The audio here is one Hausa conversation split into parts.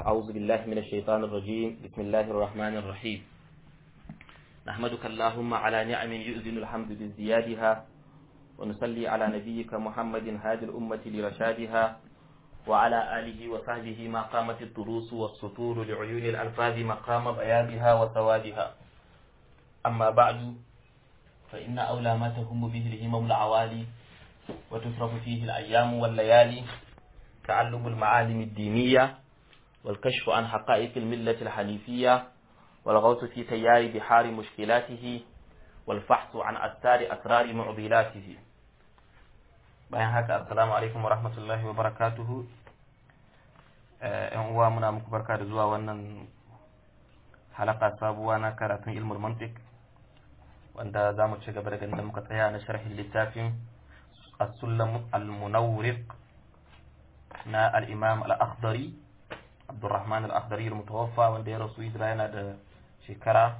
أعوذ بالله من الشيطان الرجيم بسم الله الرحمن الرحيم نحمدك اللهم على نعم يؤذن الحمد بازديادها ونصلي على نبيك محمد هادي الأمة لرشادها وعلى آله وصحبه ما قامت الدروس والسطور لعيون الألفاظ مقام بيانها وثوابها أما بعد فإن أولى ما تهم به الهمم العوالي وتصرف فيه الأيام والليالي تعلم المعالم الدينية والكشف عن حقائق الملة الحنيفية والغوص في تيار بحار مشكلاته والفحص عن أستار أسرار معضلاته bayan haka assalamu alaikum wa rahmatullahi wa barakatuhu yan uwa muna muku barka da zuwa wannan halaka sabuwa na karatun ilmul mantiq wanda za mu ci gaba daga inda muka tsaya na sharhin littafin as-sullam al-munawriq na al-imam al-akhdari abdurrahman al-akhdari al-mutawaffa wanda ya rasu hijira yana da shekara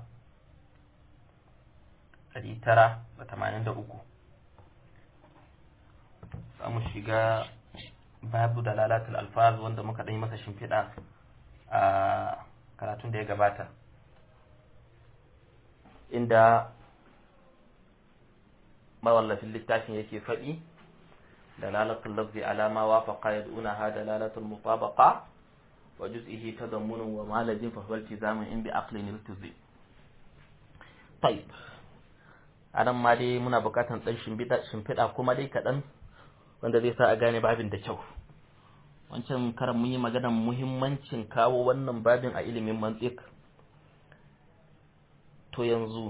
983 za mu shiga babu dalalatul alfaz wanda muka ɗan yi masa shimfiɗa a karatun da ya gabata inda mawallafin littafin yake faɗi dalalatul lafzi alama wafaqa yad'unaha dalalatul mutabaqa wa juz'ihi tadammunun wa malajin fa huwa iltizamun in bi aqlin iltizi طيب anan ma dai muna bukatan dan shimfiɗa kuma dai kaɗan wanda zai sa a gane babin da kyau wancan karan mun yi maganar muhimmancin kawo wannan babin a ilimin mantik to yanzu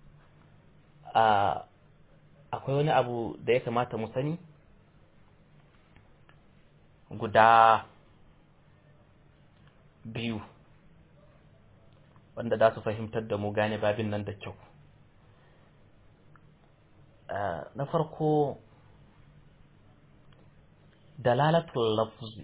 a akwai wani abu da ya kamata mu sani guda biyu wanda za su fahimtar da mu gane babin nan da kyau na farko dalalatul lafzi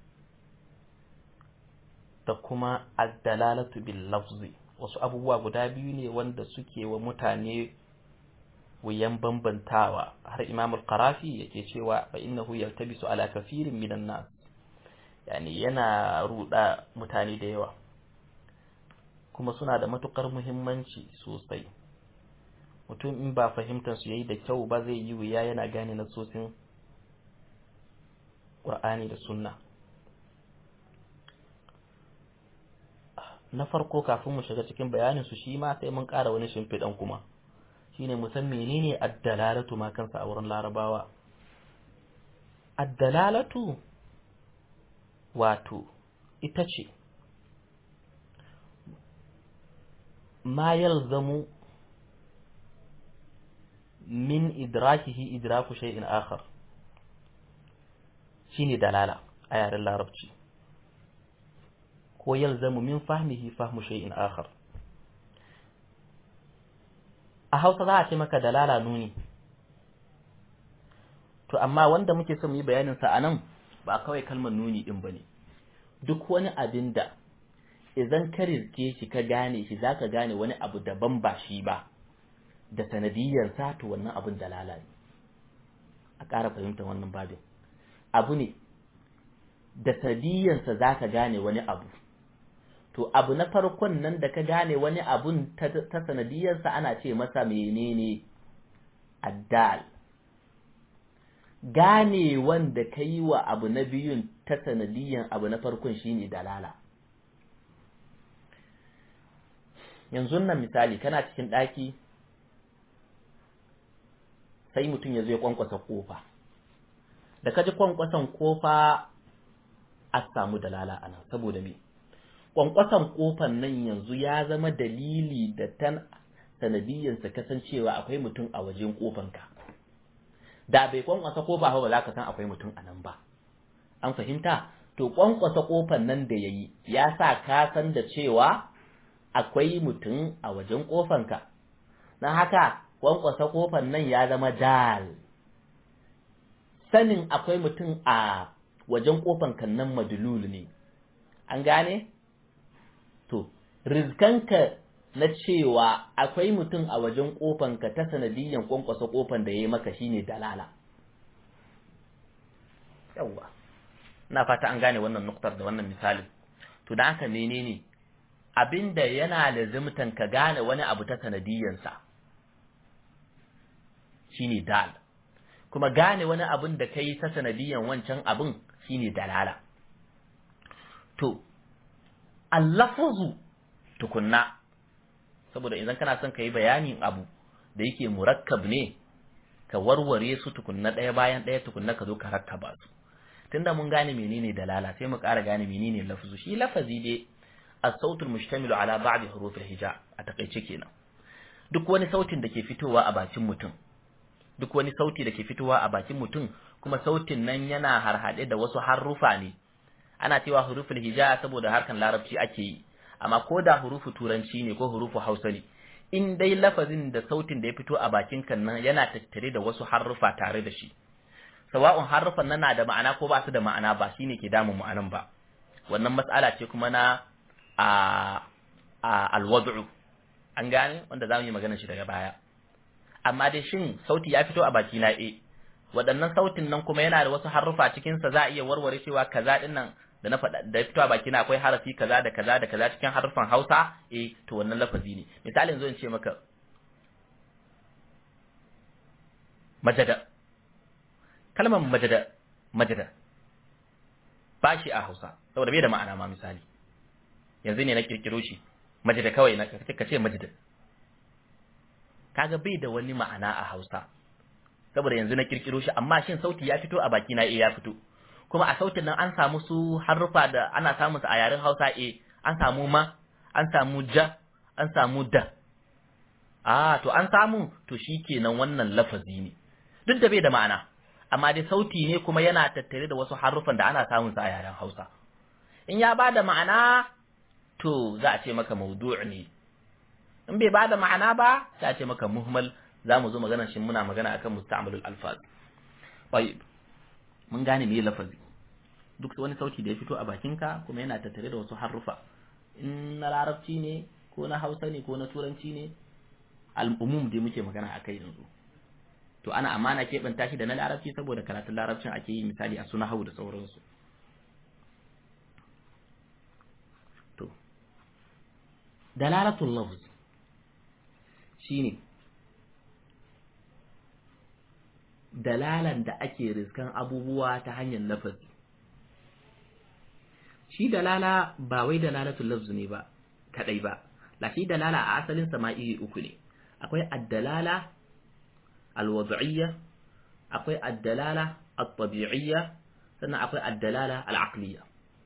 da kuma ad-dalalatu bil lafzi wasu abubuwa guda biyu ne wanda suke wa mutane wuyan bambantawa har Imam al-Qarafi yake cewa fa innahu yaltabisu ala kafirin minan nas yani yana ruda mutane da yawa kuma suna da matukar muhimmanci sosai mutum in ba fahimtar su yayi da kyau ba zai yi wuya yana gane nasosin Qur'ani da Sunna na farko kafin mu shiga cikin bayanin su shi ma sai mun ƙara wani shimfiɗan kuma shine mu san menene ad-dalalatu ma kansa a wurin Larabawa ad-dalalatu wato ita ce ma yalzamu min idrakihi idraku shay'in akhar shine dalala a yaren larabci ko yalzamu min fahmihi fahmu shay'in akhar a Hausa za a ce maka dalala nuni to amma wanda muke son yi bayanin sa anan ba kawai kalmar nuni din bane duk wani abin da idan ka rizke shi ka gane shi zaka gane wani abu daban ba shi ba da sanadiyyar sa to wannan abin dalala ne a ƙara fahimtar wannan babin abu ne da sanadiyyarsa zaka gane wani abu to abu na farkon nan da ka gane wani abun ta sanadiyarsa ana ce masa menene addal gane wanda ka yi wa abu na biyun ta sanadiyan abu na farkon shine dalala yanzu nan misali kana cikin ɗaki sai mutum ya zo ya kwankwasa kofa da ka ji kwankwason kofa a samu dalala a nan saboda me kwankwason kofan nan yanzu ya zama dalili da tan sanadiyyarsa kasancewa akwai mutum a wajen kofanka da bai kwankwasa kofa ba za ka san akwai mutum a nan ba an fahimta to kwankwasa kofan nan da yayi ya sa ka san da cewa akwai mutum a wajen kofanka don haka kwankwasa kofan nan ya zama dal sanin akwai mutum a wajen kofanka nan madulul ne an gane to rizkanka na cewa akwai mutum a wajen kofanka ta sanadiyyan kwankwasa kofan da ya yi maka shine dalala yawwa na fata an gane wannan nuktar da wannan misalin to da haka menene abinda yana lazimtan ka gane wani abu ta sanadiyansa shine dal kuma gane wani abin da kai ta sanadiyan wancan abin shine dalala to allafuzu tukunna saboda idan kana son ka yi bayanin abu da yake murakkab ne ka warware su tukunna ɗaya bayan ɗaya tukunna ka zo ka rakkaba su tunda mun gane menene dalala sai mu ƙara gane menene lafzu shi lafazi dai as-sautul mushtamilu ala ba'd huruf al-hija a takaice kenan duk wani sautin da ke fitowa a bakin mutum duk wani sauti da ke fitowa a bakin mutum kuma sautin nan yana harhaɗe da wasu harrufa ne ana cewa huruful hija saboda harkan larabci ake yi amma ko da hurufu turanci ne ko hurufu hausa ne in dai lafazin da sautin da ya fito a bakin kan nan yana tattare da wasu harrufa tare da shi sawa'un harrufan nan na da ma'ana ko ba su da ma'ana ba shine ke damun ma'anan ba wannan mas'ala ce kuma na a alwad'u an gane wanda zamu yi magana shi daga baya amma dai shin sauti ya fito a baki na eh waɗannan sautin nan kuma yana da wasu harrufa cikin sa za a iya warware cewa kaza din nan da na faɗa da ya fito a baki na akwai harafi kaza da kaza da kaza cikin harufan Hausa eh to wannan lafazi ne misali yanzu in ce maka majada kalmar majada majada ba shi a Hausa saboda bai da ma'ana ma misali yanzu ne na kirkiro shi majada kawai na ka ce majada kaga bai da wani ma'ana a Hausa saboda yanzu na kirkiro shi amma shin sauti ya fito a baki na eh ya fito kuma a sautin nan an samu su harrufa da ana samun su a yaren Hausa eh an samu ma an samu ja an samu da ah to an samu to shikenan wannan lafazi ne duk da bai da ma'ana amma dai sauti ne kuma yana tattare da wasu harufan da ana samun su a yaren Hausa in ya bada ma'ana to za a ce maka maudu' ne in bai bada ma'ana ba sai a ce maka muhmal za mu zo magana shi muna magana akan musta'malul alfaz tayyib mun gane me lafazi duk wani sauti da ya fito a bakinka kuma yana tattare da wasu harufa in na larabci ne ko na hausa ne ko na turanci ne al'umum dai muke magana akai yanzu to ana amana keɓanta shi da na larabci saboda karatun larabcin ake yi misali a suna hau da sauransu to dalalatul lafz shine dalalan da ake riskan abubuwa ta hanyar lafazi shi dalala ba wai dalalatul lafz ne ba kadai ba la shi dalala a asalin sama'i uku ne akwai ad-dalala al-wad'iyya akwai ad-dalala at-tabi'iyya sannan akwai ad-dalala al-aqliyya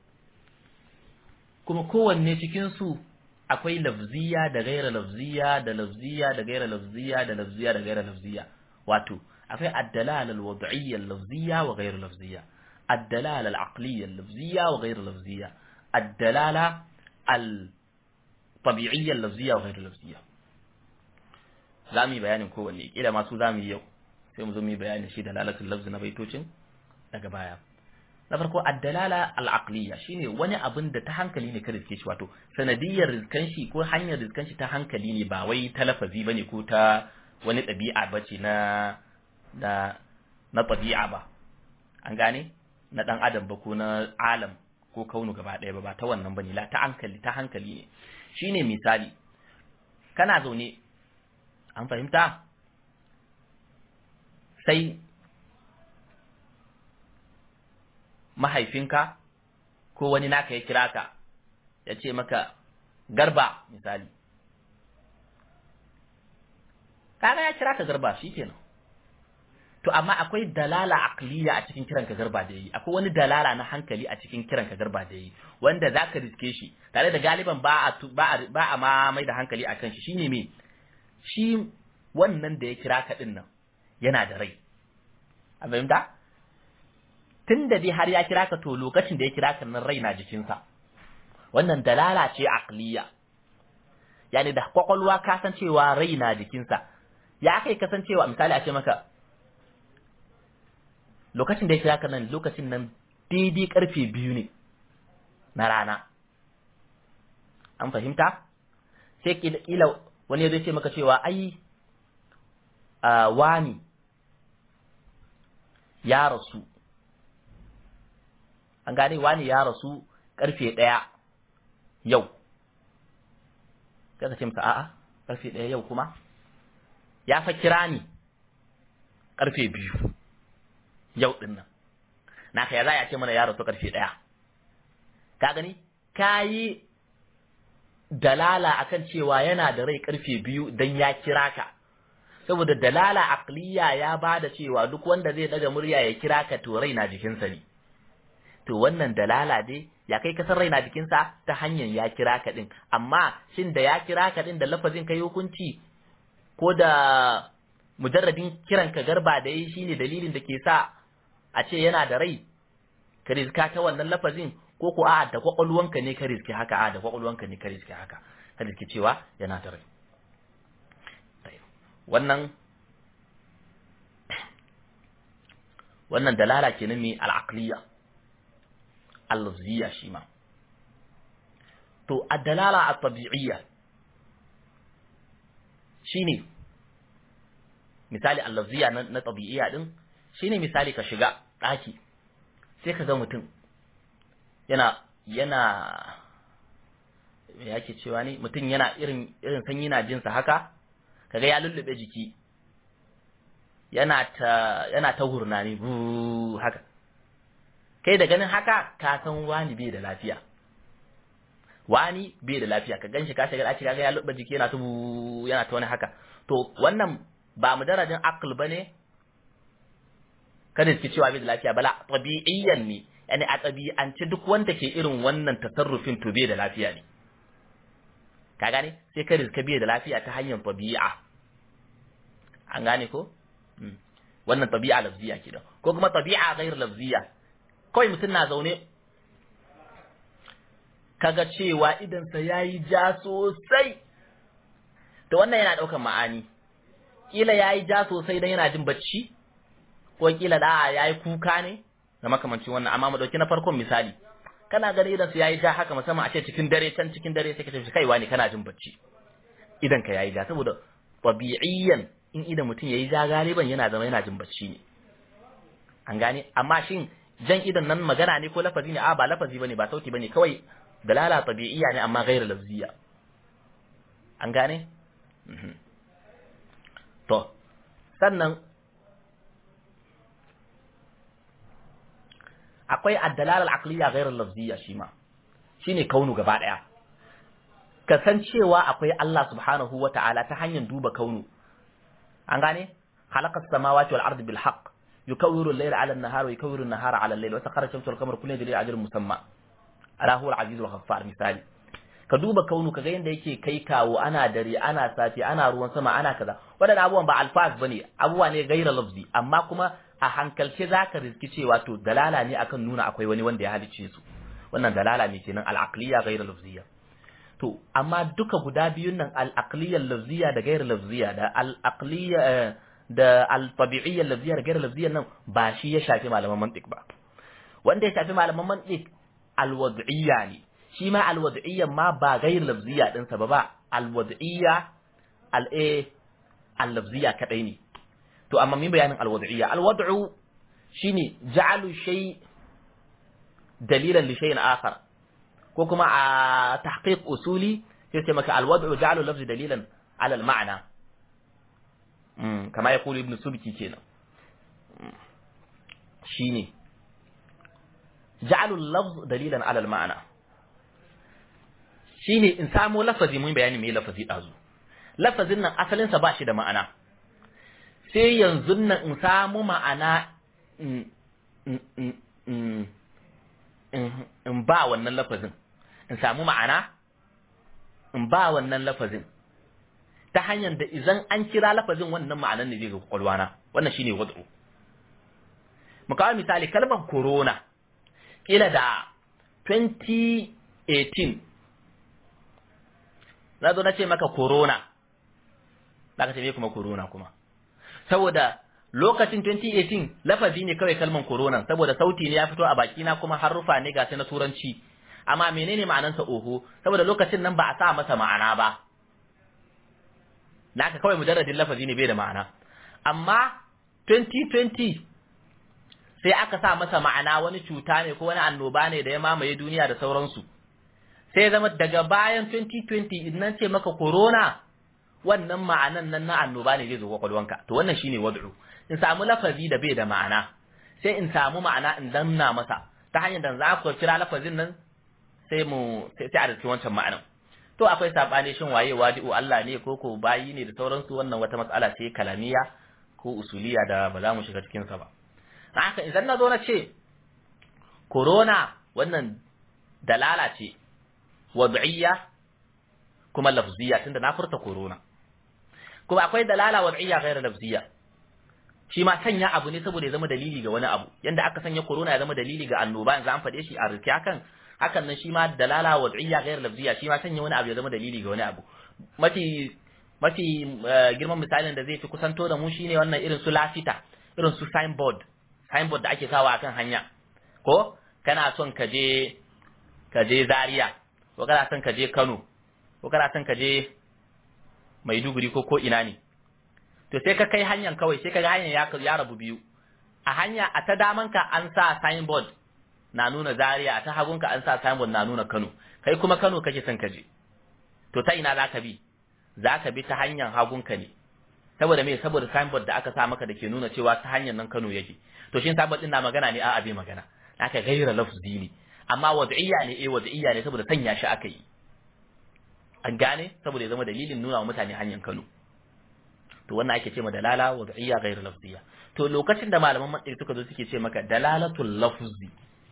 kuma kowanne cikin su akwai lafziya da gaira lafziya da lafziya da gaira lafziya da lafziya da gaira lafziya wato akwai ad-dalala al-wad'iyya al-lafziyya wa ghayr lafziyya ad-dalala al-aqliyya al-lafziyya wa ghayr lafziyya ad-dalala al-tabi'iyya al-lafziyya wa ghayr lafziyya zamu yi bayanin kowanne kila ma su zamu yi yau sai mu zo mu yi bayanin shi dalalatul lafzi na baitocin daga baya na farko ad-dalala al-aqliyya shine wani abin da ta hankali ne ka riske shi wato sanadiyar rizkan shi ko hanyar rizkan shi ta hankali ne ba wai ta lafazi bane ko ta wani ɗabi'a bace na da na tabi'a ba an gane na dan adam ba ko na alam ko kaunu gaba ɗaya ba ba ta wannan bane la ta hankali ta hankali ne shine misali kana zaune an fahimta sai mahaifinka ko wani naka ya kira ka ya ce maka garba misali kaga ya kira ka garba shikenan to amma akwai dalala aqliya a cikin kiran ka garba da yi akwai wani dalala na hankali a cikin kiran ka garba da yi wanda zaka riske shi tare da galiban ba a ba a ba a ma mai da hankali akan shi shine me shi wannan da ya kira ka din nan yana da rai a fahimta tunda dai har ya kira ka to lokacin da ya kira ka nan rai na jikinsa wannan dalala ce aqliya yani da kwakwalwa ka san cewa rai na jikinsa ya kai kasancewa misali a ce maka lokacin da ya kira ka nan lokacin nan daidai karfe biyu ne na rana an fahimta sai kila wani ya ce maka cewa ai wani ya rasu an gane wani ya rasu karfe ɗaya yau kaga ce masa a'a karfe ɗaya yau kuma ya fa kira ni karfe biyu yau ɗin nan naka ya za a ce mana ya rasu karfe ɗaya ka gani ka yi dalala akan cewa yana da rai karfe biyu dan ya kira ka saboda dalala aqliya ya bada cewa duk wanda zai daga murya ya kira ka to rai na jikinsa ne to wannan dalala dai ya kai kasar rai na jikinsa ta hanyar ya kira ka din amma shin da ya kira ka din da lafazin kai hukunci ko da mujarradin kiran ka garba da yi shine dalilin da ke sa a ce yana da rai ka rizka ta wannan lafazin ko ko a da kwakwalwanka ne ka rizki haka a da kwakwalwanka ne ka rizki haka ka rizki cewa yana da rai wannan wannan dalala kenan mai al'aqliya al-lafziyya shi ma to ad-dalala at-tabi'iyya shine misali al-lafziyya na tabi'iyya din shine misali ka shiga daki sai ka ga mutum yana yana me yake cewa ne mutum yana irin irin sanyi na jinsa haka kaga ya lullube jiki yana ta yana ta hurnani bu haka kai da ganin haka ka san wani bai da lafiya wani bai da lafiya ka ganshi ka shiga ɗaki kaga ya lullube jiki yana ta bu yana ta wani haka to wannan ba mu darajin aql bane kada ki cewa bai da lafiya bala tabi'iyyan ne yani a tabi'ance duk wanda ke irin wannan tasarrufin to bai da lafiya ne ka gane sai ka rizka bai da lafiya ta hanyar tabi'a an gane ko wannan tabi'a lafziya kenan ko kuma tabi'a ghair lafziya kawai mutum na zaune kaga cewa idan sa yayi ja sosai to wannan yana daukan ma'ani kila yayi ja sosai dan yana jin bacci ko kila da yayi kuka ne da makamancin wannan amma mu dauki na farkon misali kana gani idan su yayi ja haka musamman a ce cikin dare can cikin dare sai ka ce kaiwa ne kana jin bacci idan ka yayi ja saboda tabi'iyyan in idan mutum yayi ja galiban yana zama yana jin bacci ne an gane amma shin jan idan nan magana ne ko lafazi ne a ba lafazi bane ba sauti bane kawai dalala tabi'iyya ne amma ghairu lafziya an gane to sannan akwai addalal al-aqliya ghairu lafziya shi ma shine kaunu gaba daya kasancewa akwai Allah subhanahu wata'ala ta hanyar duba kaunu an gane khalaqas samawati wal ardi bil haqq yukawwiru al-layla 'ala an-nahari wa yukawwiru an-nahara 'ala al-layli wa sakhara ash-shamsa wal qamara kullun yajri ajalin musamma ala huwa al-'aziz al-ghaffar misali ka duba kaunu kaga yanda yake kai kawo ana dare ana safi ana ruwan sama ana kaza wadannan abubuwan ba alfaz bane abubuwa ne gaira lafzi amma kuma a hankalce zaka riski cewa to dalala ne akan nuna akwai wani wanda ya halicce su wannan dalala ne kenan al-aqliya gaira lafziya to amma duka guda biyun nan al-aqliya lafziya da gaira lafziya da al-aqliya da al-tabi'iyya lafziya da gaira lafziya nan ba shi ya shafi malaman mantiq ba wanda ya shafi malaman mantiq al-wad'iyya ne shi ma al-wad'iyya ma ba gair lafziya din sa ba ba al-wad'iyya al-a al-lafziya kadai ne to amma min bayanin al-wad'iyya al-wad'u shine ja'alu shay dalilan li shay'in akhar ko kuma a tahqiq usuli sai ce maka al-wad'u ja'alu lafzi dalilan ala al-ma'na mm kama yaqulu ibn subki kenan shine ja'alu al-lafz dalilan ala al-ma'na shine in samo lafazi mun bayani me lafazi dazu lafazin nan asalin sa bashi da ma'ana sai yanzu nan in samu ma'ana in ba wannan lafazin in samu ma'ana in ba wannan lafazin ta hanyar da idan an kira lafazin wannan ma'anan ne zai ga kwakwalwana wannan shine wad'u mu kawo misali kalmar corona kila da 2018 na zo na ce maka corona za ka ce me kuma corona kuma saboda lokacin 2018 lafazi ne kawai kalman corona saboda sauti ne ya fito a bakina kuma harufa ne ga na turanci amma menene ma'anansa oho saboda lokacin nan ba a sa masa ma'ana ba naka kawai mujarradin lafazi ne bai da ma'ana amma 2020 sai aka sa masa ma'ana wani cuta ne ko wani annoba ne da ya mamaye duniya da sauransu sai zama daga bayan 2020 idan ce maka corona wannan ma'anan nan na annoba ne zai zo kwakwalwanka to wannan shine wad'u in samu lafazi da bai da ma'ana sai in samu ma'ana in danna masa ta hanyar da za ku kira lafazin nan sai mu sai a dace wancan ma'anan to akwai sabani shin waye wadi'u Allah ne ko ko bayi ne da sauransu wannan wata matsala ce kalamiya ko usuliya da ba za mu shiga cikin sa ba haka idan na zo na ce corona wannan dalala ce wad'iyya kuma lafziyya tunda na furta corona kuma akwai dalala wad'iyya ghairu lafziyya shi ma sanya abu ne saboda ya zama dalili ga wani abu yanda aka sanya corona ya zama dalili ga annoba yanzu an faɗe shi a rike hakan hakan nan shi ma dalala wad'iyya ghairu lafziyya shi ma sanya wani abu ya zama dalili ga wani abu mafi mafi girman misalin da zai fi kusanto da mu shine wannan irin su lafita irin su signboard signboard da ake sawa akan hanya ko kana son ka je ka je Zaria ko kana son ka je Kano ko kana son ka je Maiduguri ko ko ina ne to sai ka kai hanyar kawai sai ka ga hanyar ya ya rabu biyu a hanya a ta damanka an sa signboard na nuna Zaria a ta hagunka an sa signboard na nuna Kano kai kuma Kano kake son ka je to ta ina zaka bi zaka bi ta hanyar hagunka ne saboda me saboda signboard da aka sa maka da ke nuna cewa ta hanyar nan Kano yake to shin signboard din na magana ne a'a bai magana aka gaira lafzi ne amma wad'iyya ne eh wad'iyya ne saboda sanya shi aka yi an gane saboda ya zama dalilin nuna wa mutane hanyar Kano to wannan ake ce ma dalala wad'iyya gaira lafziyya to lokacin da malaman mantiq suka zo suke ce maka dalalatul lafzi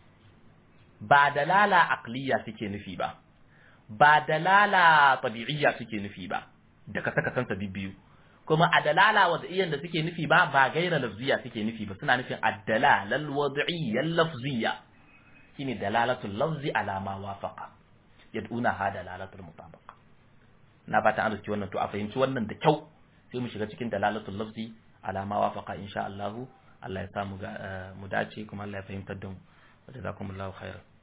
ba dalala aqliya suke nufi ba ba dalala tabi'iyya suke nufi ba da ka saka sansa biyu kuma a dalala wad'iyyan da suke nufi ba ba gaira lafziya suke nufi ba suna nufin ad-dalala al-wad'iyya lafziyya shine dalalatul lafzi ala ma wafaqa yad'una ha dalalatul mutabaqa na fata an rubuci wannan to a fahimci wannan da kyau sai mu shiga cikin dalalatul lafzi ala ma wafaqa insha Allah Allah ya samu mu dace kuma Allah ya fahimtar da mu wa jazakumullahu khairan